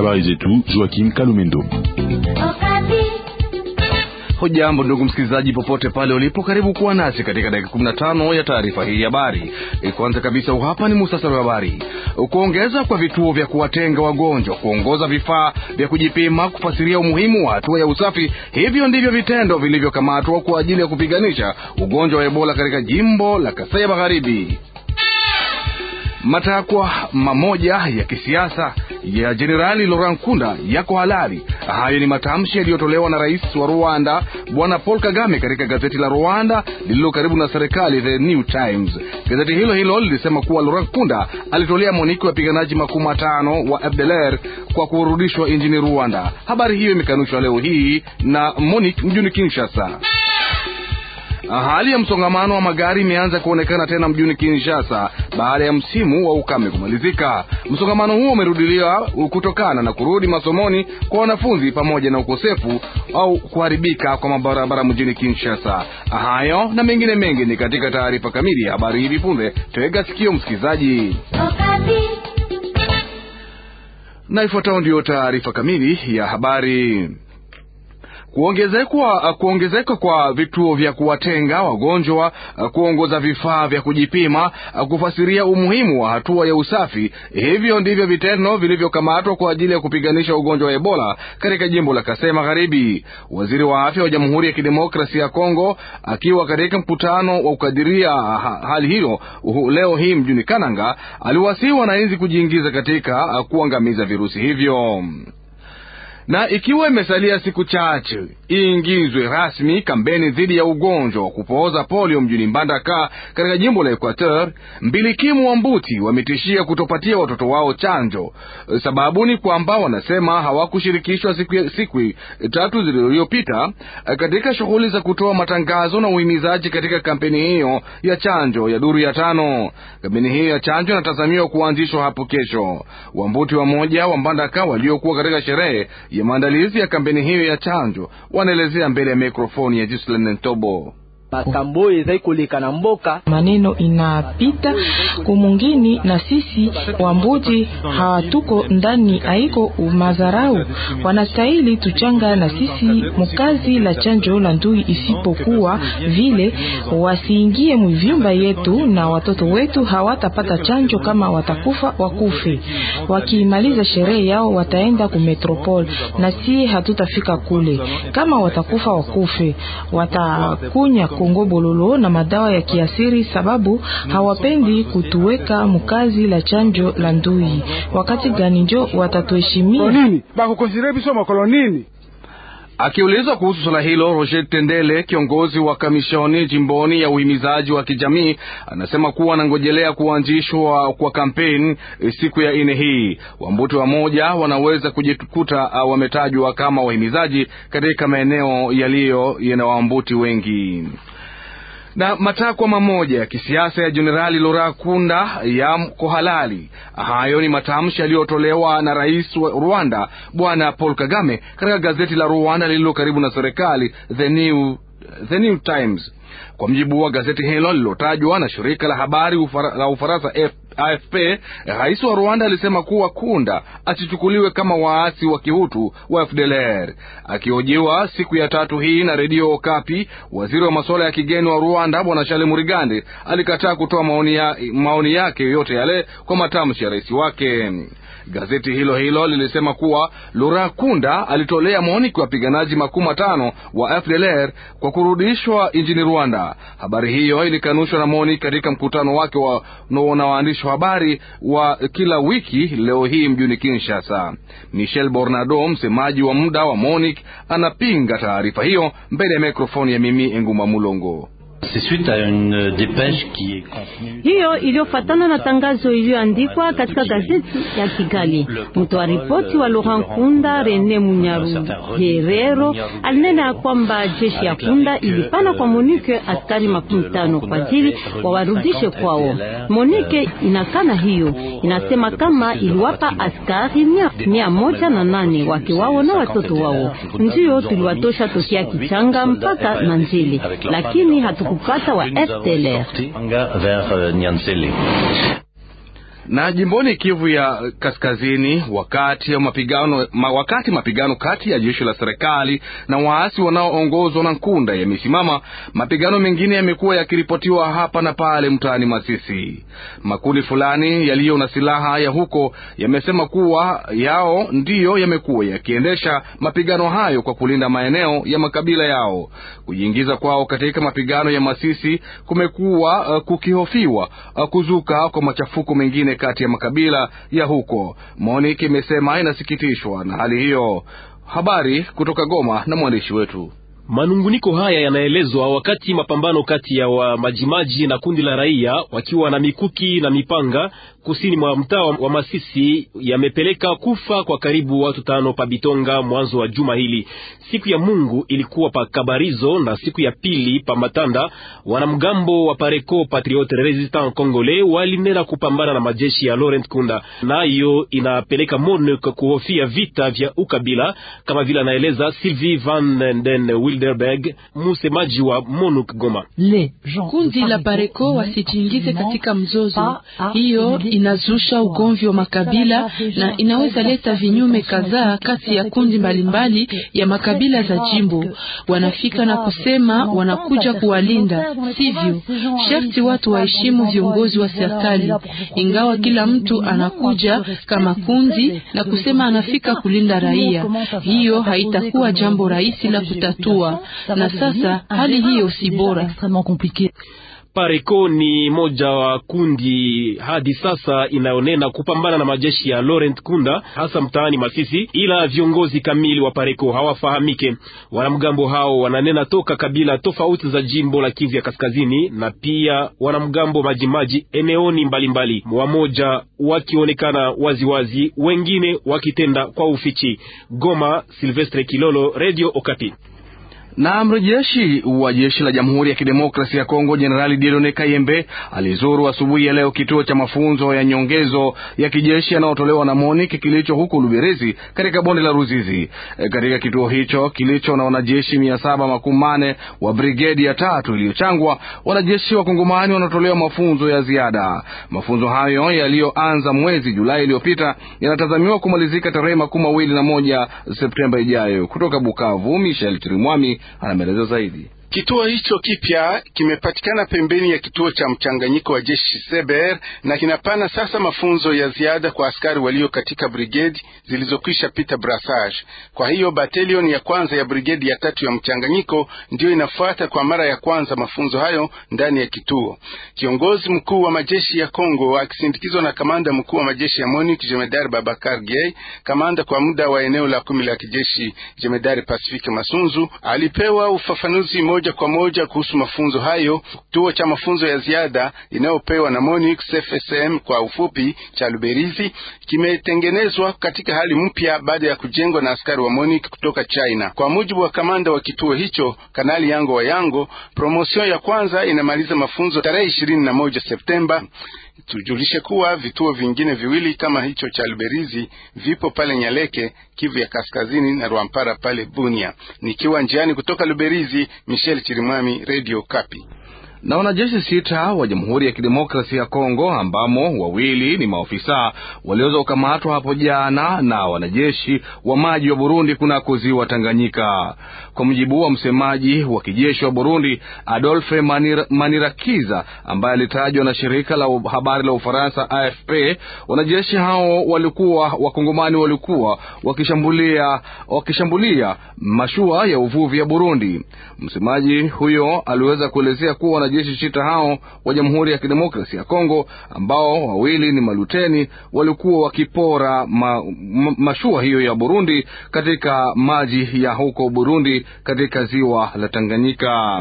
Habari zetu Joakim Kalumendo. Hujambo ndugu msikilizaji, popote pale ulipo, karibu kuwa nasi katika dakika 15 ya taarifa hii ya habari. Kwanza kabisa, hapa ni muhtasari wa habari. Kuongeza kwa vituo vya kuwatenga wagonjwa, kuongoza vifaa vya kujipima, kufasiria umuhimu wa hatua ya usafi, hivyo ndivyo vitendo vilivyokamatwa kwa ajili ya kupiganisha ugonjwa wa Ebola katika jimbo la Kasai Magharibi. Matakwa mamoja ya kisiasa ya Jenerali Laurent Nkunda yako halali. Hayo ni matamshi yaliyotolewa na rais wa Rwanda Bwana Paul Kagame katika gazeti la Rwanda lililo karibu na serikali, The New Times. Gazeti hilo hilo lilisema kuwa Laurent Nkunda alitolea moniki wapiganaji makumi matano wa FDLR kwa kurudishwa nchini Rwanda. Habari hiyo imekanushwa leo hii na Monique mjini Kinshasa. Hali ya msongamano wa magari imeanza kuonekana tena mjini Kinshasa baada ya msimu wa ukame kumalizika. Msongamano huo umerudiliwa kutokana na kurudi masomoni kwa wanafunzi pamoja na ukosefu au kuharibika kwa mabarabara mjini Kinshasa. Hayo na mengine mengi ni katika taarifa kamili ya habari hivi punde. Tega sikio msikilizaji, na ifuatayo ndiyo taarifa kamili ya habari. Kuongezeka kuongezeka kwa vituo vya kuwatenga wagonjwa, kuongoza vifaa vya kujipima, kufasiria umuhimu wa hatua ya usafi, hivyo ndivyo vitendo vilivyokamatwa kwa ajili ya kupiganisha ugonjwa wa Ebola katika jimbo la Kasai Magharibi. Waziri wa afya wa Jamhuri ya Kidemokrasia ya Kongo akiwa katika mkutano wa kukadiria hali hiyo leo hii mjini Kananga, aliwasihi wananchi kujiingiza katika kuangamiza virusi hivyo na ikiwa imesalia siku chache iingizwe rasmi kampeni dhidi ya ugonjwa wa kupooza polio mjini Mbandaka katika jimbo la Equateur, mbilikimu wa Mbuti wametishia kutopatia watoto wao chanjo. Sababu ni kwamba wanasema hawakushirikishwa siku, siku tatu zilizopita katika shughuli za kutoa matangazo na uhimizaji katika kampeni hiyo ya chanjo ya duru ya tano. Kampeni hiyo ya chanjo inatazamiwa kuanzishwa hapo kesho. Wambuti wamoja wa Mbandaka waliokuwa katika sherehe ya maandalizi ya kampeni hiyo ya chanjo wanaelezea mbele ya mikrofoni ya Justin Ntobo. Maneno inapita kumungini na sisi wambuti hawatuko ndani, haiko mazarau. Wanastahili tuchanga na sisi mukazi la chanjo la ndui, isipokuwa vile wasiingie muvyumba yetu na watoto wetu hawatapata chanjo. Kama watakufa wakufe, wakimaliza sherehe yao wataenda ku metropole na si hatutafika kule. Kama watakufa wakufe, watakunya Kongo bololo na madawa ya kiasiri, sababu hawapendi kutuweka mukazi la chanjo la ndui. Wakati gani njo watatuheshimia? Akiulizwa kuhusu swala hilo, Roger Tendele, kiongozi wa kamishoni jimboni ya uhimizaji wa kijamii, anasema kuwa anangojelea kuanzishwa kwa kampeni siku ya ine hii. Wambuti wamoja wanaweza kujikuta wametajwa kama wahimizaji katika maeneo yaliyo yana wambuti wengi na matakwa mamoja ya kisiasa ya Jenerali Laurent Nkunda yako halali. Hayo ni matamshi yaliyotolewa na rais wa Rwanda Bwana Paul Kagame katika gazeti la Rwanda lililo karibu na serikali, The New, The New Times. Kwa mjibu wa gazeti hilo lililotajwa na shirika la habari ufara, la Ufaransa AFP, rais wa Rwanda alisema kuwa Kunda asichukuliwe kama waasi wa kihutu wa FDLR. Akihojiwa siku ya tatu hii na redio Okapi, waziri wa masuala ya kigeni wa Rwanda bwana Charles Murigande alikataa kutoa maoni, ya, maoni yake yoyote yale kwa matamshi ya rais wake. Gazeti hilo hilo lilisema kuwa Laurent Nkunda alitolea maoni kwa wapiganaji makumi matano wa FDLR kwa kurudishwa nchini Rwanda. Habari hiyo ilikanushwa na MONUC katika mkutano wake wa na waandishi wa habari wa kila wiki leo hii mjini Kinshasa. Michel Bornado, msemaji wa muda wa MONUC, anapinga taarifa hiyo mbele ya mikrofoni ya Mimi Enguma Mulongo. Hiyo iliyofatana na tangazo iliyoandikwa katika gazeti ya Kigali. Mtoa ripoti wa Laurent Nkunda Rene Munyaru Herero alinena ya kwamba jeshi ya Kunda ilipana kwa Monike askari makumi tano kwa ajili wawarudishe kwao. Monike inakana hiyo, inasema kama iliwapa askari mia, mia moja na nane wake wao na watoto wao, ndiyo tuliwatosha tokea Kichanga mpaka Nanjele, lakini hatukupata wa FDLR. Na jimboni Kivu ya Kaskazini, wakati mapigano, ma, wakati mapigano kati ya jeshi la serikali na waasi wanaoongozwa na Nkunda yamesimama, mapigano mengine yamekuwa yakiripotiwa hapa na pale mtaani Masisi. Makundi fulani yaliyo na silaha ya huko yamesema kuwa yao ndiyo yamekuwa yakiendesha mapigano hayo kwa kulinda maeneo ya makabila yao. Kujiingiza kwao katika mapigano ya Masisi kumekuwa uh, kukihofiwa uh, kuzuka kwa machafuko mengine kati ya makabila ya huko. Monique imesema inasikitishwa na hali hiyo. Habari kutoka Goma na mwandishi wetu. Manunguniko haya yanaelezwa wakati mapambano kati ya wa majimaji na kundi la raia wakiwa na mikuki na mipanga kusini mwa mtaa wa Masisi yamepeleka kufa kwa karibu watu tano pa Bitonga mwanzo wa juma hili. Siku ya Mungu ilikuwa pa Kabarizo na siku ya pili pa Matanda. Wanamgambo wa Pareco Patriote Resistant Congolais walinena kupambana na majeshi ya Laurent Kunda, nayo inapeleka MONUC kuhofia vita vya ukabila, kama vile anaeleza Sylvie Van den Wilderberg, msemaji wa MONUC Goma. Kundi la Pareco wasijiingize katika mzozo hiyo inazusha ugomvi wa makabila na inaweza leta vinyume kadhaa kati ya kundi mbalimbali ya makabila za jimbo. Wanafika na kusema wanakuja kuwalinda, sivyo? Sharti watu waheshimu viongozi wa serikali, ingawa kila mtu anakuja kama kundi na kusema anafika kulinda raia. Hiyo haitakuwa jambo rahisi la kutatua, na sasa hali hiyo si bora. Pareco ni moja wa kundi hadi sasa inayonena kupambana na majeshi ya Laurent Kunda hasa mtaani Masisi, ila viongozi kamili wa Pareco hawafahamike. Wanamgambo hao wananena toka kabila tofauti za jimbo la Kivu ya Kaskazini na pia wanamgambo majimaji eneoni mbalimbali, wamoja wakionekana waziwazi, wengine wakitenda kwa ufichi. Goma, Silvestre Kilolo, Radio Okapi. Na mrejeshi wa jeshi la Jamhuri ya Kidemokrasia ya Kongo Jenerali Dieudonne Kayembe alizuru asubuhi ya leo kituo cha mafunzo ya nyongezo ya kijeshi yanayotolewa na MONUC kilicho huko Luberizi katika bonde la Ruzizi. E, katika kituo hicho kilicho na wanajeshi mia saba makumi mane wa brigedi ya tatu iliyochangwa, wanajeshi wa Kongomani wanatolewa mafunzo ya ziada. Mafunzo hayo yaliyoanza mwezi Julai iliyopita yanatazamiwa kumalizika tarehe makumi mawili na moja Septemba ijayo. Kutoka Bukavu, Michel Chirimwami ana maelezo zaidi. Kituo hicho kipya kimepatikana pembeni ya kituo cha mchanganyiko wa jeshi Seber na kinapana sasa mafunzo ya ziada kwa askari walio katika brigedi zilizokwisha pita brassage. Kwa hiyo batalion ya kwanza ya brigedi ya tatu ya mchanganyiko ndiyo inafuata kwa mara ya kwanza mafunzo hayo ndani ya kituo. Kiongozi mkuu wa majeshi ya Kongo akisindikizwa na kamanda mkuu wa majeshi ya MONUC Jemedari Babakar Gay, kamanda kwa muda wa eneo la kumi la kijeshi Jemedari Pacifique Masunzu alipewa ufafanuzi moja kwa moja kuhusu mafunzo hayo. Kituo cha mafunzo ya ziada inayopewa na MONUC FSM kwa ufupi cha Luberizi kimetengenezwa katika hali mpya baada ya kujengwa na askari wa MONUC kutoka China. Kwa mujibu wa kamanda wa kituo hicho Kanali Yango wa Yango, promotion ya kwanza inamaliza mafunzo tarehe ishirini na moja Septemba. Tujulishe kuwa vituo vingine viwili kama hicho cha Luberizi vipo pale Nyaleke, Kivu ya Kaskazini na Rwampara pale Bunia. Nikiwa njiani kutoka Luberizi, Michel Chirimwami, Radio Kapi na wanajeshi sita wa Jamhuri ya Kidemokrasia ya Kongo ambamo wawili ni maofisa waliweza kukamatwa hapo jana na wanajeshi wa maji wa Burundi kunako ziwa Tanganyika. Kwa mujibu wa msemaji wa kijeshi wa Burundi Adolphe Manir, Manirakiza ambaye alitajwa na shirika la habari la Ufaransa AFP, wanajeshi hao walikuwa wakongomani walikuwa wakishambulia, wakishambulia mashua ya uvuvi ya Burundi. Msemaji huyo aliweza kuelezea kuwa wanajeshi sita hao wa Jamhuri ya Kidemokrasia ya Kongo ambao wawili ni maluteni walikuwa wakipora ma, ma, mashua hiyo ya Burundi katika maji ya huko Burundi katika ziwa la Tanganyika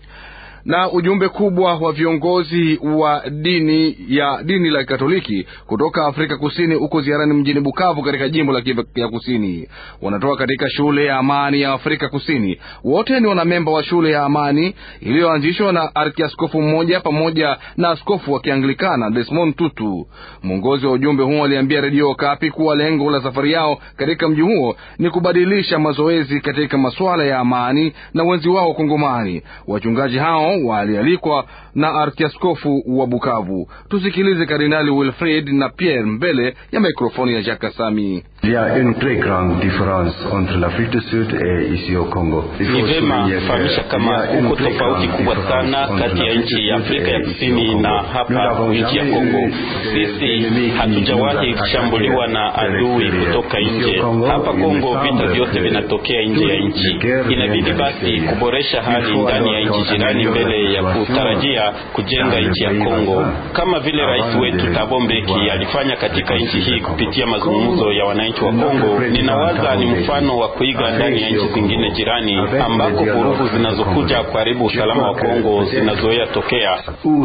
na ujumbe kubwa wa viongozi wa dini ya dini la Katoliki kutoka Afrika Kusini uko ziarani mjini Bukavu katika jimbo la Kivu ya Kusini. Wanatoka katika shule ya Amani ya Afrika Kusini. Wote ni wanamemba wa shule ya Amani iliyoanzishwa na arkiaskofu mmoja pamoja na askofu wa Kianglikana Desmond Tutu. Mwongozi wa ujumbe huo aliambia redio Kapi kuwa lengo la safari yao katika mji huo ni kubadilisha mazoezi katika masuala ya amani na wenzi wao Kongomani. Wachungaji hao walialikwa na arkiaskofu wa Bukavu. Tusikilize Kardinali Wilfrid na Pierre mbele ya mikrofoni ya Jacques Sami. Ni vema kufahamisha kama huko tofauti kubwa sana kati ya nchi ya Afrika ya Kusini na hapa nchi ya Kongo. Sisi hatujawahi kushambuliwa na adui kutoka nje. Hapa Kongo vita vyote vinatokea nje ya nchi. Inabidi basi kuboresha hali ndani ya nchi jirani mbele ya kutarajia kujenga nchi ya Kongo, kama vile rais wetu Thabo Mbeki alifanya katika nchi hii kupitia mazungumzo ya wananchi wa Kongo. Ninawaza ni mfano wa kuiga ndani ya nchi zingine jirani ambako vurugu zinazokuja kuharibu usalama wa Kongo zinazoea tokea.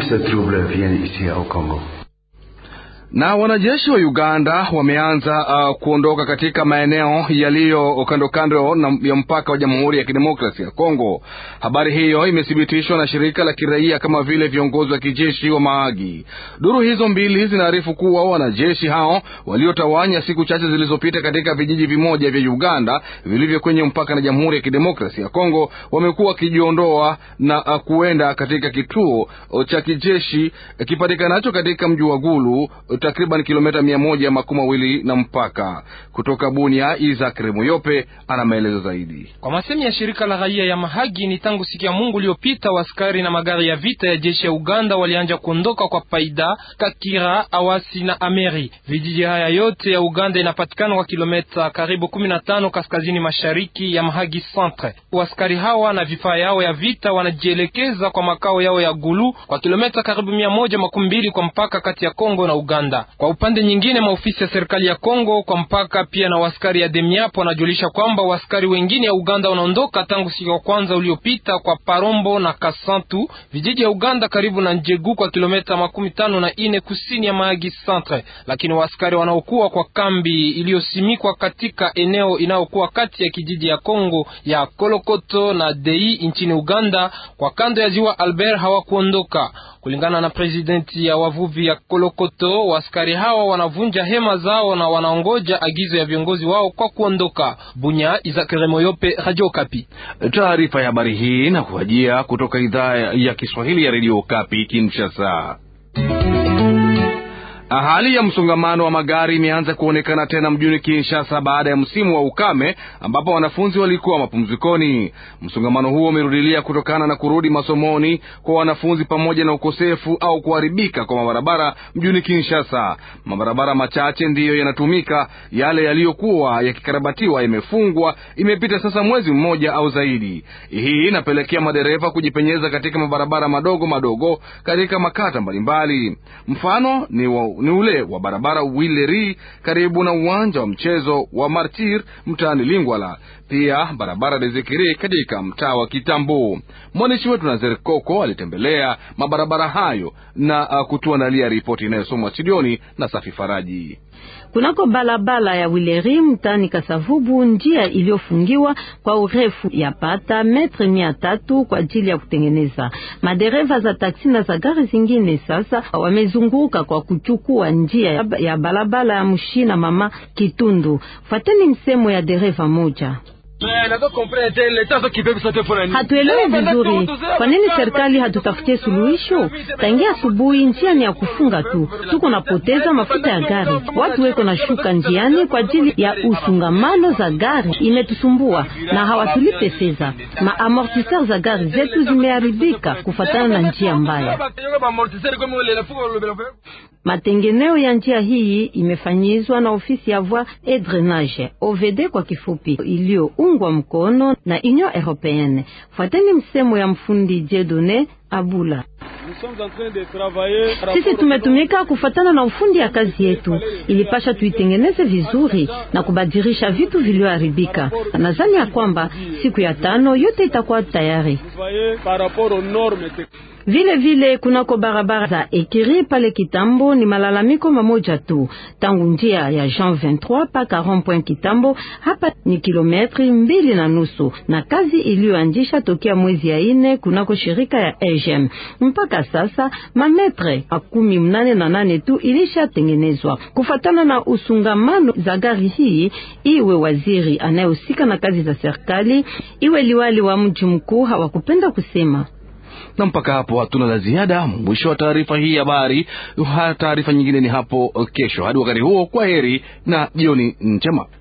Na wanajeshi wa Uganda wameanza uh, kuondoka katika maeneo yaliyo kando kando ya mpaka wa Jamhuri ya Kidemokrasia ya Kongo. Habari hiyo imethibitishwa na shirika la kiraia kama vile viongozi wa kijeshi wa Maagi. Duru hizo mbili zinaarifu kuwa wanajeshi hao waliotawanya siku chache zilizopita katika vijiji vimoja vya Uganda vilivyo kwenye mpaka na Jamhuri ya Kidemokrasia ya Kongo wamekuwa wakijiondoa na uh, kuenda katika kituo cha kijeshi kipatikanacho katika mji wa Gulu takriban kilomita mia moja makumi mawili na mpaka kutoka Bunia. Isaac Remoyope ana maelezo zaidi. Kwa masemi ya shirika la raia ya Mahagi, ni tangu siku ya Mungu uliopita waskari na magari ya vita ya jeshi ya Uganda walianja kuondoka kwa Paida, Kakira, Awasi na Ameri. Vijiji haya yote ya Uganda inapatikana kwa kilomita karibu 15 kaskazini mashariki ya Mahagi Centre. Waskari hawa na vifaa yao ya vita wanajielekeza kwa makao yao ya Gulu kwa kilomita karibu mia moja makumi mbili kwa mpaka kati ya Kongo na Uganda. Kwa upande nyingine, maofisi ya serikali ya Kongo kwa mpaka pia na waskari ya Demiap wanajulisha kwamba waskari wengine ya Uganda wanaondoka tangu siku ya kwanza uliopita kwa Parombo na Kasantu, vijiji ya Uganda karibu na Njegu kwa kilomita makumi tano na ine kusini ya Mahagi Centre, lakini waskari wanaokuwa kwa kambi iliyosimikwa katika eneo inayokuwa kati ya kijiji ya Kongo ya Kolokoto na Dei nchini Uganda kwa kando ya ziwa Albert hawakuondoka. Kulingana na presidenti ya wavuvi ya Kolokoto, waskari hawa wanavunja hema zao na wanaongoja agizo ya viongozi wao kwa kuondoka. Bunya, Izakere Moyope, Radio Kapi. Taarifa ya habari hii na kuajia kutoka idhaa ya Kiswahili ya Radio Kapi Kinshasa. Hali ya msongamano wa magari imeanza kuonekana tena mjini Kinshasa baada ya msimu wa ukame ambapo wanafunzi walikuwa mapumzikoni. Msongamano huo umerudilia kutokana na kurudi masomoni kwa wanafunzi pamoja na ukosefu au kuharibika kwa mabarabara mjini Kinshasa. Mabarabara machache ndiyo yanatumika, yale yaliyokuwa yakikarabatiwa yamefungwa. Imepita sasa mwezi mmoja au zaidi. Hii inapelekea madereva kujipenyeza katika mabarabara madogo madogo katika makata mbalimbali. Mfano ni wa ni ule wa barabara Wileri karibu na uwanja wa mchezo wa Martir mtaani Lingwala, pia barabara Dezekiri katika mtaa wa Kitambo. Mwandishi wetu Nazer Koko alitembelea mabarabara hayo na uh, kutuandalia ripoti inayosomwa studioni na Safi Faraji. Kunako balabala ya Wileri mtani Kasavubu, njia iliyofungiwa kwa urefu ya pata metre mia tatu kwa ajili ya kutengeneza. Madereva za taksi na za gari zingine sasa wamezunguka kwa kuchukua njia ya balabala ya Mushina mama Kitundu. Fateni msemo ya dereva moja Hatuelewi vizuri kwa nini serikali hatutafutie suluhisho. Tangia asubuhi njia ni ya kufunga tu, tuko napoteza mafuta ya gari, watu weko na shuka njiani kwa ajili ya usungamano za gari, imetusumbua na hawatulipe fedha. Maamortiseur za gari zetu zimeharibika kufatana na njia mbaya. Matengeneo ya njia hii imefanyizwa na ofisi ya voie et drainage OVD kwa kifupi, iliyoungwa mkono na Union Européenne. Fuateni msemo ya mfundi Jedone Abula. Sisi tumetumika kufatana na ufundi ya kazi yetu, ilipasha tuitengeneze vizuri na kubadilisha vitu vilivyoharibika. Nadhani ya kwamba siku ya tano yote itakuwa tayari. Vile vile kunako barabara za Ekiri pale Kitambo ni malalamiko mamoja tu, tangu njia ya Jean 23 paka rond-point Kitambo, hapa ni kilometri mbili na nusu, na kazi iliyoanzisha tokea mwezi ya ine kunako shirika ya EGM mpaka sasa mametre makumi mnane na nane tu ilishatengenezwa kufatana na usungamano za gari hii. Iwe waziri anayehusika na kazi za serikali, iwe liwali wa mji mkuu hawakupenda kusema Na mpaka hapo hatuna la ziada. Mwisho wa taarifa hii ya habari. Taarifa nyingine ni hapo kesho. Hadi wakati huo, kwa heri na jioni njema.